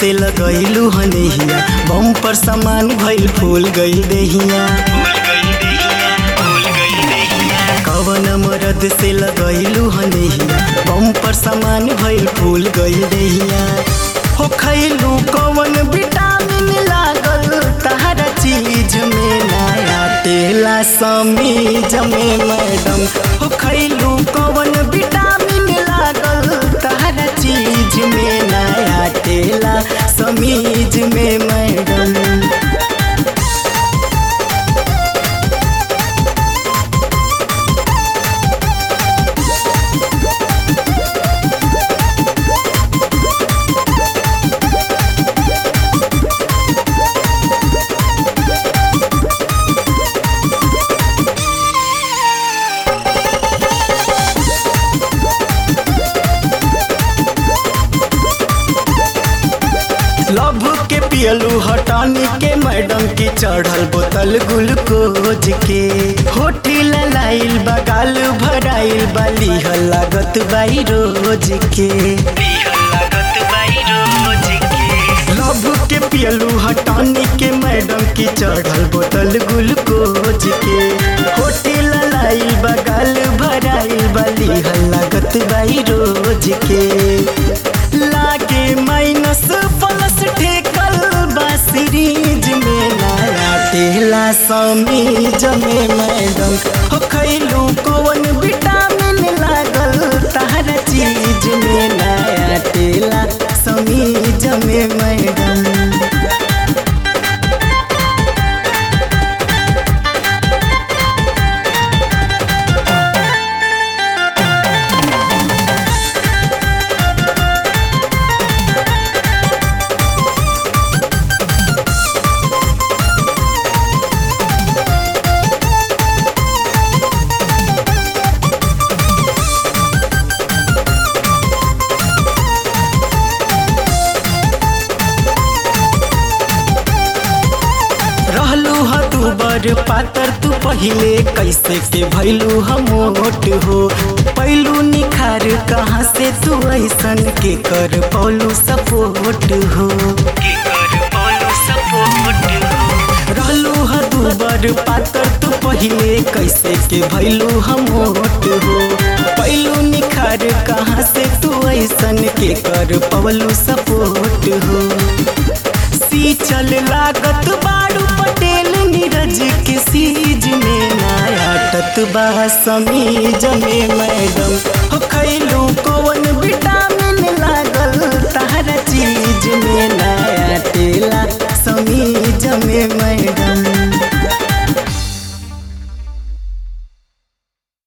से लगैलू हनेहिया बम पर सामान भइल फूल गइल देहिया कवन मरद से लगैलू हनेहिया बम पर सामान भइल फूल गइल देहिया हो खैलू कवन विटामिन लागल तहरा चीज में नया तेला समीज में मैडम हो खैलू कवन विटामिन लागल तहरा चीज में नया तेला समीज में मैडम लभ के पियलू हटानी के मैडम की चढ़ल बोतल ग्लूकोज के होठी लाइल बगाल भराइल बाली लागत बाई रोज के लभ के पियलू हटानी के मैडम की चढ़ल बोतल ग्लूकोज के होठी लाइल बगाल भराइल बाली लागत बाई रोज के लागे माइनस प्लस ठेकल बा सीरीज में नया तेला समीज में मैडम हो खैलू कौन विटामिन लागल तहरा चीज में नया तेला समीज में मैडम रहलू ह तू बड़ पातर तू पहिले कैसे के भैलू हम मोट हो पैलू निखार कहाँ से तू ऐसन के कर पौलू सपोर्ट हो रहलू ह तू बड़ पातर तू पहिले कैसे के भैलू हम मोट हो पैलू निखार कहाँ से तू ऐसन के कर पौलू सपोर्ट हो चल लागत बाड़ू पटेल नीरज के सीज में नया टतबा समीज में मैडम हो खैलू कौन विटामिन लागल तहरा चीज